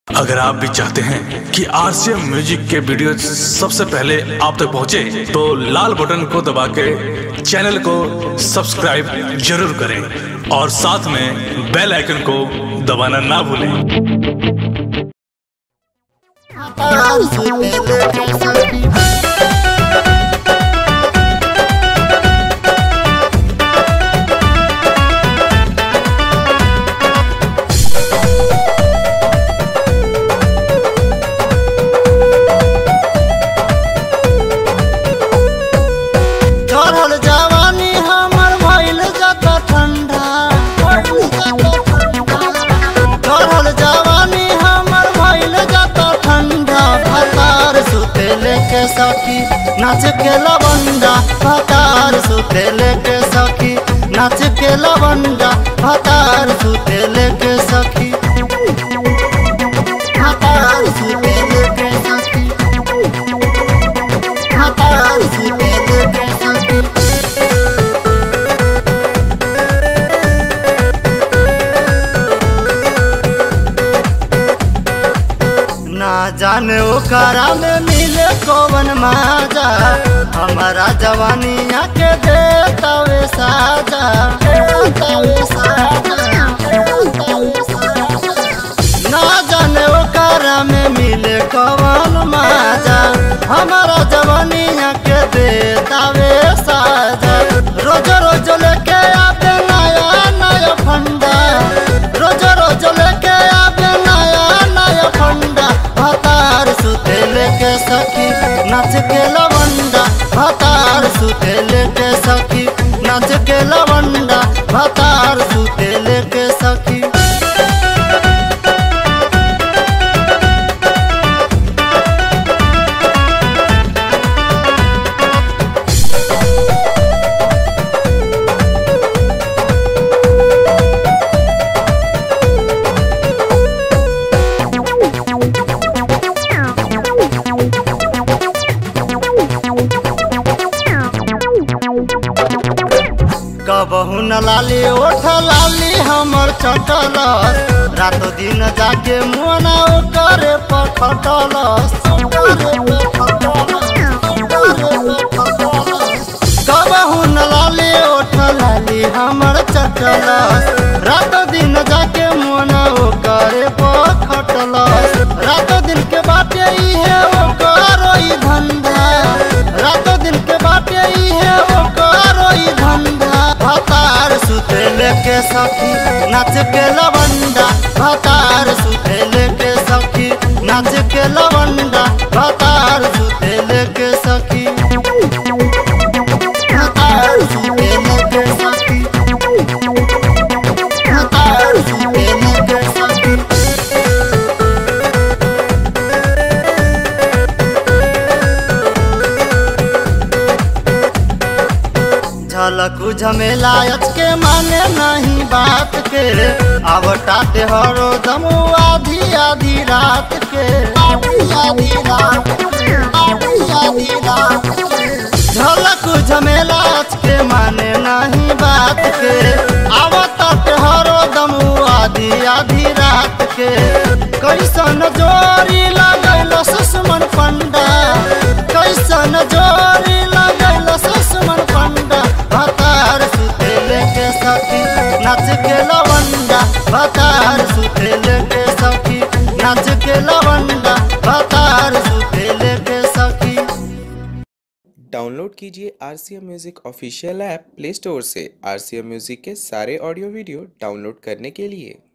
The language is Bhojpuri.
अगर आप भी चाहते हैं कि आरसीएम म्यूजिक के वीडियो सबसे पहले आप तक पहुंचे, तो लाल बटन को दबा के चैनल को सब्सक्राइब जरूर करें और साथ में बेल आइकन को दबाना ना भूलें चढ़ल जवानी हमर भइल जाता ठंडा चढ़ल जवानी हमर भइल जाता ठंडा भतार सुते लेके सखी नाच के लवंडा भतार सुते लेके सखी नाच के लवंडा भतार सुते लेके सखी भतार सुते लेके सखी भतार सुते लेके सखी ना जाने ओकरा में मिले कौन माजा हमारा जवानिया के देतावे साजा देतावे साजा, देतावे साजा। ना जाने ओकरा में मिले कौन माजा हमारा जवानिया के देतावे साजा रोज रोज लेके आते नया नया फंडा रोज रोज लेके आते नया नया फंडा भतार सुते लेके सखी नाच के लवंडा भतार सुते लेके सखी नाच के लवंडा भतार सुते लेके सखी कबहू न लाली ओठ लाली हमर चटलस रातो दिन जाके मुना करे पखटलस कबहू न लाली ओठ लाली हमर चटलस रातो दिन जाके मुना करे पखटलस रातो दिन के बाटे इहे ओकर ई धंधा रातो दिन के बाटे इहे ओकर ई धंधा भतार सुते लेके सखी नाच के लवंडा भतार सुते लेके सखी नाच के लवंडा भतार सुते लेके सखी भतार सुते लेके सखी भतार सुते लेके सखी झलकू झमेला के माने नहीं बात के आवटाते हरो दमू आधी आधी रात के आधी आधी रात के, आधी आधी रात के। झलकू झमेला के माने नहीं बात के आवटाते हरो दमू आधी आधी रात के कैसन जोरी लगैल सुषमन पंडा कैसन जोरी लगैल सुषमन पंडा भतार सुते लेके सखी नाच के लवंडा भतार सुते लेके सखी नाच के लवंडा भतार सुते लेके सखी डाउनलोड कीजिए R C M music official app play store से आर सी एम म्यूज़िक के सारे ऑडियो वीडियो डाउनलोड करने के लिए